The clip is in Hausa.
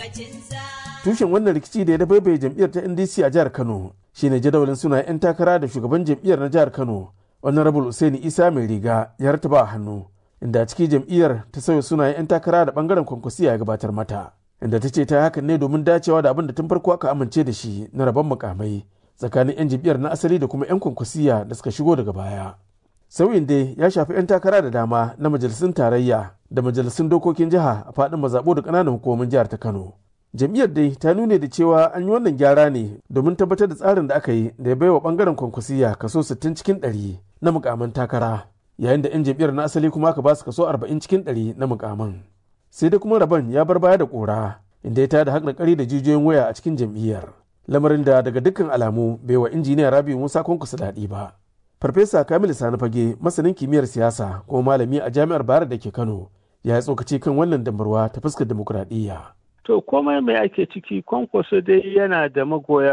tushen wannan rikici da ya dabaibaye jam'iyyar ta ndc a jihar kano shine jadawalin suna 'yan takara da shugaban jam'iyyar na jihar kano honorable usaini isa mai riga ya rataba a hannu inda a ciki jam'iyyar ta sauya sunayen 'yan takara da bangaren kwankwasiya ya gabatar mata inda ta ce ta hakan ne domin dacewa da abin da tun farko aka amince da shi na rabon mukamai tsakanin 'yan jam'iyyar na asali da kuma 'yan kwankwasiya da suka shigo daga baya sauyin dai ya shafi 'yan takara da dama na majalisun tarayya da majalisun dokokin jiha a faɗin mazaɓo da ƙananan hukumomin jihar ta kano jam'iyyar dai ta nune da cewa an yi wannan gyara ne domin tabbatar da tsarin da aka yi da ya baiwa bangaren kwankwasiya kaso 60 cikin 100 na mukaman takara yayin da 'yan jam'iyyar na asali kuma aka ba su kaso 40 cikin 100 na mukaman sai dai kuma rabon ya bar baya da kora inda ya tada haƙarƙari da jijiyoyin waya a cikin jam'iyyar lamarin da daga dukkan alamu bai wa injiniya rabi musa kwankwasa daɗi ba farfesa kamilu sani fage masanin kimiyyar siyasa kuma malami a jami'ar bayar da ke kano ya yi tsokaci kan wannan damarwa ta fuskar dimokuraɗiyya To komai mai ake ciki kwankwaso dai yana da magoya